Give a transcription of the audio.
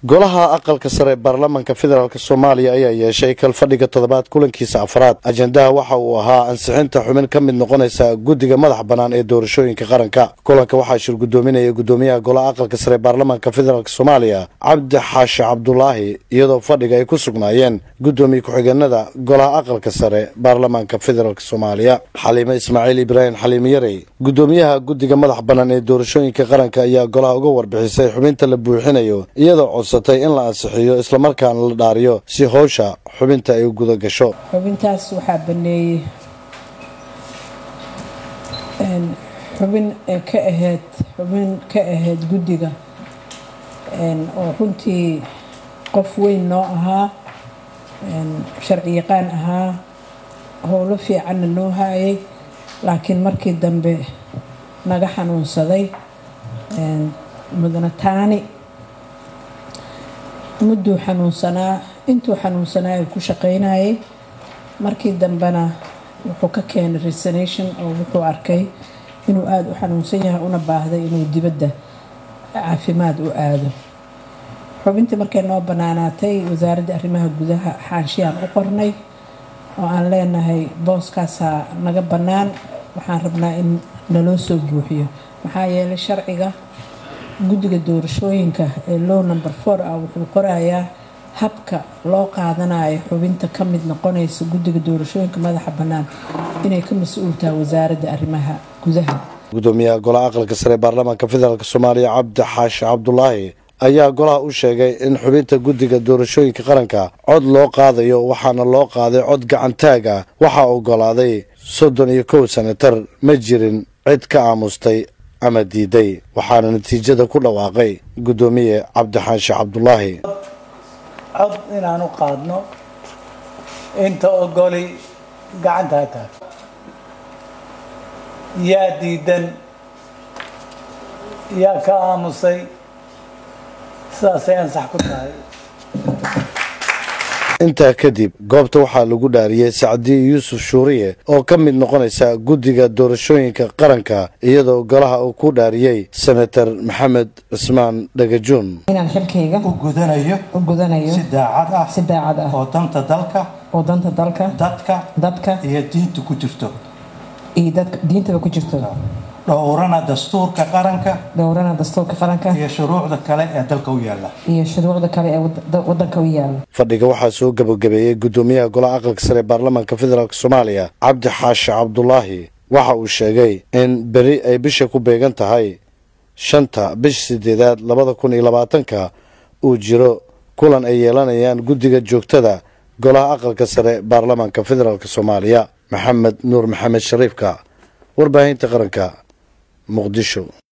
golaha aqalka sare ee baarlamaanka federaalk soomaaliya ayaa yeeshay kalfadhiga toddobaad kulankiisa afraad ajendaha waxa uu ahaa ansixinta xubin ka mid noqonaysa guddiga madax bannaan ee doorashooyinka qaranka kulanka waxaa shir guddoominaya guddoomiyaha golaha aqalka sare ee baarlamaanka federaalk soomaaliya cabdi xaashi cabdulaahi iyadoo fadhiga ay ku sugnaayeen guddoomiye ku-xigeenada golaha aqalka sare baarlamaanka federaalk soomaaliya xaliime ismaaciil ibraahim xaliime yarey guddoomiyaha guddiga madax bannaan ee doorashooyinka qaranka ayaa golaha uga warbixisay xubinta la buuxinayo iyadoo codsatay in la ansixiyo islamarkaana la dhaariyo si howsha xubinta ay u guda gasho xubintaas waxaa baneeyey xubin ka ahayd xubin ka ahayd guddiga oo runtii qof weyn noo ahaa sharci yaqaan ahaa howlo fiicanna noo haayay laakiin markii dambe naga xanuunsaday mudana taani mudduu xanuunsanaa intuu xanuunsanaa ku shaqaynayay markii dambena wuxuu ka keenay resination oo wuxuu arkay inuu aada u xanuunsan yahay una baahday inuu dibadda caafimaad u aado xubintii markay noo bannaanaatay wasaaradda arrimaha gudaha xaanshiyaan u qornay oo aan leenahay booskaasaa naga bannaan waxaan rabnaa in naloo soo buuxiyo maxaa yeelay sharciga guddiga doorashooyinka ee low number four ah wuxuu qorayaa habka loo qaadanayo xubinta ka mid noqonaysa guddiga doorashooyinka madaxa bannaan inay ka mas-uul tahay wasaaradda arrimaha gudaha guddoomiyaha golaha aqalka sare ee baarlamaanka federaalk soomaaliya cabdi xaashi cabdulaahi ayaa golaha u sheegay in xubinta guddiga doorashooyinka qaranka cod loo qaadayo waxaana loo qaaday cod gacantaag ah waxaa ogolaaday soddon iyo kow senatar ma jirin cid ka aamustay ama diiday waxaana natiijada ku dhawaaqay guddoomiye cabdixaashi cabdulaahi cod inaan u qaadno inta ogoli gacanta ha taag yaa diidan yaa ka aamusay sidaasay ansax ku tahay intaa kadib goobta waxaa lagu dhaariyey sacdiye yuusuf shuuriye oo ka mid noqonaysa guddiga doorashooyinka qaranka iyadoo golaha uu ku dhaariyey senator maxamed cismaan dhagajuun inaan xilkayga u gudanayo u gudanayo si daacad ah si daacad ah oo danta dalka oo danta dalka dadka dadka iyo diinta ku jirto iyo dadka diintaba ku jirto dhowrana dastuurka qaranka dhowrana dastuurka qaranka iyo shuruucda kale ee dalka u yaala iyo shuruucda kale ee wadanka u yaala fadhiga waxaa soo gabagabeeyey guddoomiyaha golaha aqalka sare ee baarlamaanka federaalk soomaaliya cabdi xaashi cabdulaahi waxa uu sheegay in beri ay bisha ku beegan tahay shanta bisha sideedaad labada kun iyo labaatanka uu jiro kulan ay yeelanayaan guddiga joogtada golaha aqalka sare baarlamaanka federaalk soomaaliya maxamed nuur maxamed shariifka warbaahinta qaranka muqdisho